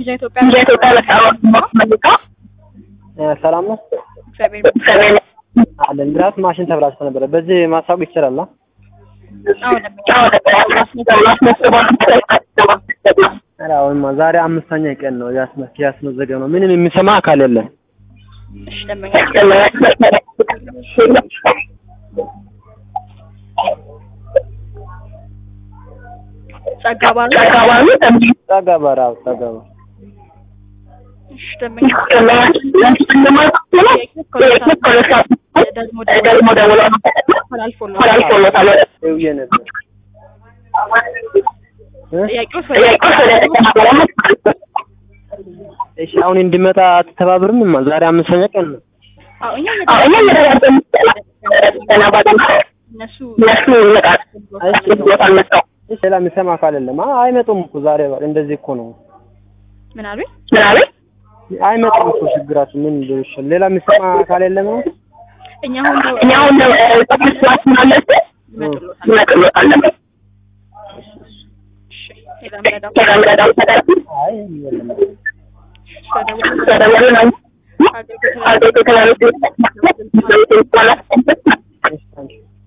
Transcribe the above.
ቪዛ ኢትዮጵያ ቪዛ ኢትዮጵያ መጣ መልካ ሰላም ነው እግዚአብሔር ሰሜን አለን ድራፍት ማሽን ተብላሽቶ ነበረ። በዚህ ማስታወቅ ይችላል? አሁን ለምኛ ኧረ አሁንማ ዛሬ አምስተኛ ቀን ነው ያስመ- ያስመዘገብ ነው። ምንም የሚሰማ አካል የለም። እሺ ደንበኛ ጸጋ ባሉ ጸጋ በር አዎ፣ ጸጋ በር እሺ ደንበኛ ደግሞ ደግሞ ደውሎ ተላልፎልዎታል ደውዬ ነበር እ? ጥያቄው እሺ አሁን እንዲመጣ አትተባብርም? ዛሬ አምስተኛ ቀን ነው። አዎ እኛ እነሱ እሺ ሌላ የሚሰማ አካል የለም። አ- አይመጡም እኮ ዛሬ እንደዚህ እኮ ነው። ምን አሉኝ? አይመጡም እኮ ችግራችሁ ምን ሊሆን ይችላል? ሌላ የሚሰማ አካል የለም ነው። እኛ አሁን ነው እኛ አሁን ስላለብን ይመጡልዎታል። ይመጡልዎታል። እሺ ሌላ ምረዳው ከረምረዳው ተደርጉ አይ የለም። ስለደወሉ ተደወሉ ነው አገልግሎት አገልግሎት ተላልፎ እሺ ታንኪዩ